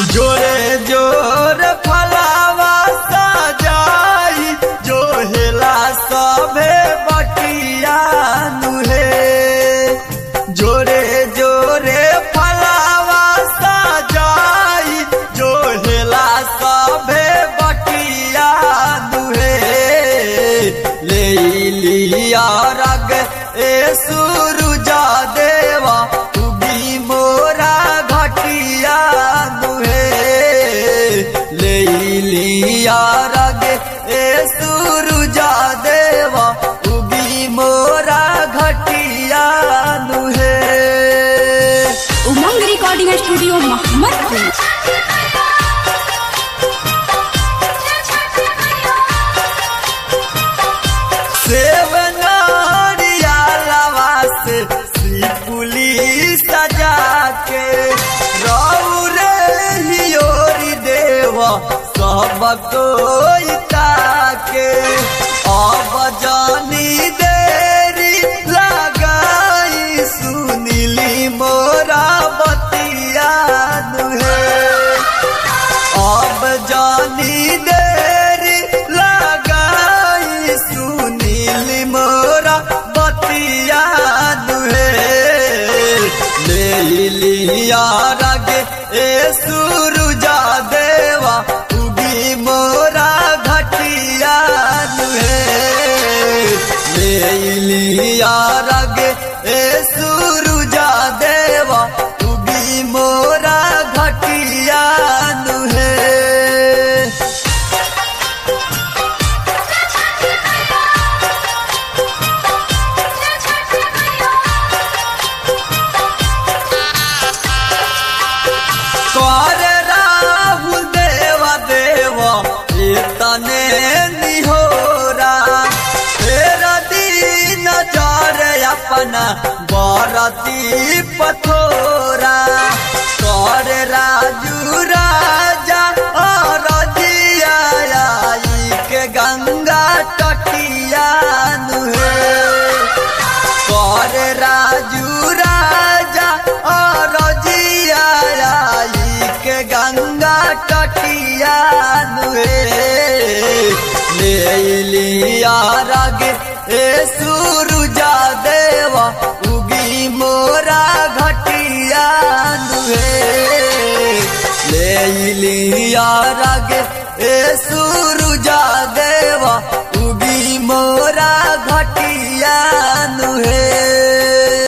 जोरे जोर फलावा सजाई जो हेला सभे बटिया नुहे जोरे जोरे फलावा सजाई जो हेला सभे बटिया नुहे ले लिया रग ए सुरुजा देवा उगी मोरा घटिया दुहे ले लिया रग ए सुरुजा देवा उगी मोरा घटिया दुहे उमंग रिकॉर्डिंग स्टूडियो मोहम्मदपुर सेवनारिया लवा से सिपुली सजा के रौरे हियोरी देवा सब कोई ताके अब जानी देरी लगाई सुनीली मोरा बतिया दुहे अब जानी देरी लगाई सुनील मोरा बतिया दुहे ले लिया रगे ए सुरुजा देवा उगी मोरा घटिया दुहे ले लिया रगे ए सुरुजा देवा उगी मोरा घटिया दुहे कर राहुल देवा देवा तने निहोरा तेरा दीन जार अपना बारती पथोरा कर राजू राजा और जिया आई के गंगा तटिया नुहे कर राजू राजा और जिया आई के गंगा तटिया नुहे ले लिया रग ए सुरुजा देवा उगी मोरा घटिया नुहे ले लिया रग